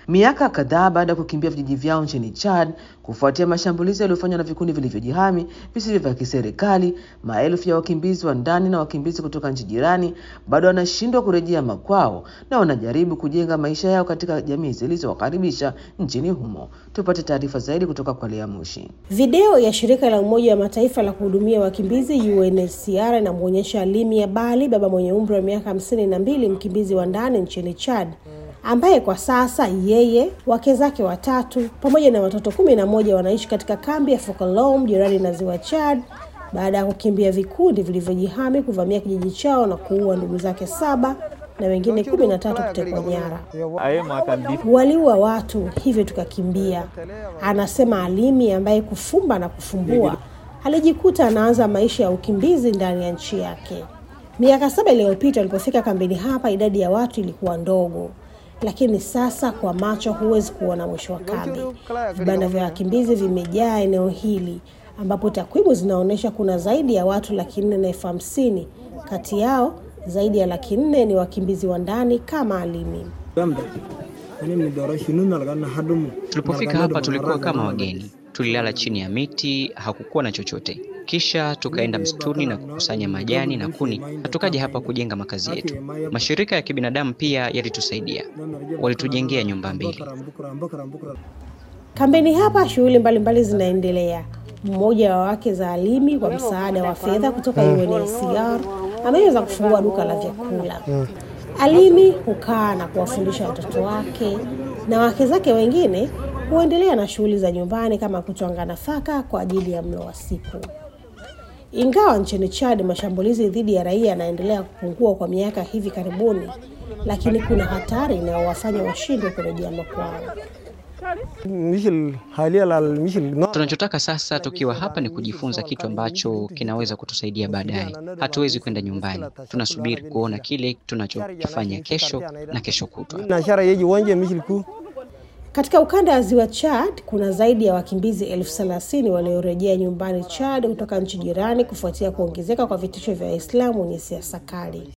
Miaka kadhaa baada ya kukimbia vijiji vyao nchini Chad kufuatia mashambulizi yaliyofanywa na vikundi vilivyojihami visivyo vya kiserikali, maelfu ya wakimbizi wa ndani na wakimbizi kutoka nchi jirani bado wanashindwa kurejea makwao na wanajaribu kujenga maisha yao katika jamii zilizowakaribisha nchini humo. Tupate taarifa zaidi kutoka kwa Lea Mushi. Video ya shirika la Umoja wa Mataifa la kuhudumia wakimbizi UNHCR inamwonyesha Limia Bali, baba mwenye umri wa miaka hamsini na mbili, mkimbizi wa ndani nchini Chad ambaye kwa sasa yeye, wake zake watatu pamoja na watoto kumi na moja wanaishi katika kambi ya Fokolom jirani na ziwa Chad baada ya kukimbia vikundi vilivyojihami kuvamia kijiji chao na kuua ndugu zake saba na wengine kumi na tatu kutekwa nyara. Waliua watu, hivyo tukakimbia, anasema Alimi, ambaye kufumba na kufumbua alijikuta anaanza maisha ya ukimbizi ndani ya nchi yake. Miaka saba iliyopita walipofika kambini hapa, idadi ya watu ilikuwa ndogo, lakini sasa kwa macho huwezi kuona mwisho wa kambi. Vibanda vya wakimbizi vimejaa eneo hili, ambapo takwimu zinaonyesha kuna zaidi ya watu laki nne na elfu hamsini. Kati yao zaidi ya laki nne ni wakimbizi wa ndani kama Alimi. Tulipofika hapa tulikuwa kama wageni, tulilala chini ya miti, hakukuwa na chochote. Kisha tukaenda msituni na kukusanya majani na kuni, na tukaja hapa kujenga makazi yetu. Mashirika ya kibinadamu pia yalitusaidia, walitujengea nyumba mbili. Kambini hapa shughuli mbalimbali zinaendelea. Mmoja wa wake za Alimi kwa msaada wa fedha kutoka UNHCR ameweza kufungua duka la vyakula. Alimi hukaa na kuwafundisha watoto wake na wake zake wengine huendelea na shughuli za nyumbani kama kutwanga nafaka kwa ajili ya mlo wa siku. Ingawa nchini Chad mashambulizi dhidi ya raia yanaendelea kupungua kwa miaka hivi karibuni, lakini kuna hatari inayowafanya washindwe kurejea makwao. Tunachotaka sasa tukiwa hapa ni kujifunza kitu ambacho kinaweza kutusaidia baadaye. Hatuwezi kwenda nyumbani, tunasubiri kuona kile tunachokifanya kesho na kesho kutwa. Katika ukanda wa ziwa Chad kuna zaidi ya wakimbizi elfu thelathini waliorejea nyumbani Chad kutoka nchi jirani kufuatia kuongezeka kwa vitisho vya Waislamu wenye siasa kali.